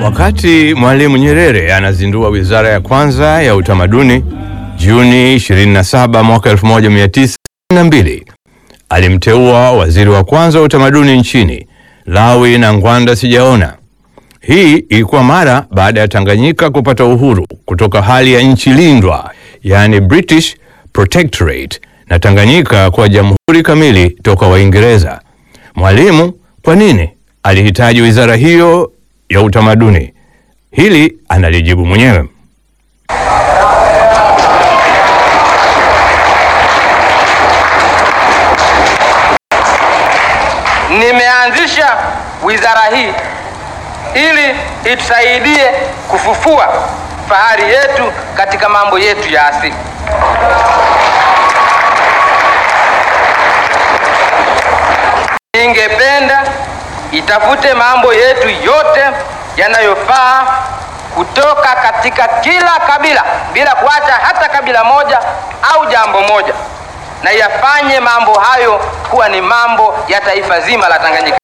Wakati Mwalimu Nyerere anazindua wizara ya kwanza ya utamaduni Juni 27 mwaka 1962, alimteua waziri wa kwanza wa utamaduni nchini Lawi na Ngwanda Sijaona. Hii ilikuwa mara baada ya Tanganyika kupata uhuru kutoka hali ya nchi lindwa, yani British Protectorate, na Tanganyika kwa jamhuri kamili toka Waingereza. Mwalimu kwa nini alihitaji wizara hiyo ya utamaduni? Hili analijibu mwenyewe. Nimeanzisha wizara hii ili itusaidie kufufua fahari yetu katika mambo yetu ya asili. Ningependa itafute mambo yetu yote yanayofaa kutoka katika kila kabila bila kuacha hata kabila moja au jambo moja, na yafanye mambo hayo kuwa ni mambo ya taifa zima la Tanganyika.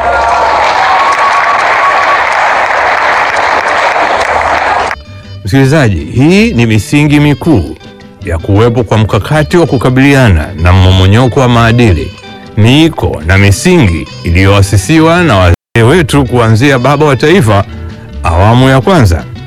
Msikilizaji, hii ni misingi mikuu ya kuwepo kwa mkakati wa kukabiliana na mmomonyoko wa maadili, miiko na misingi iliyoasisiwa na wazee wetu kuanzia baba wa taifa awamu ya kwanza.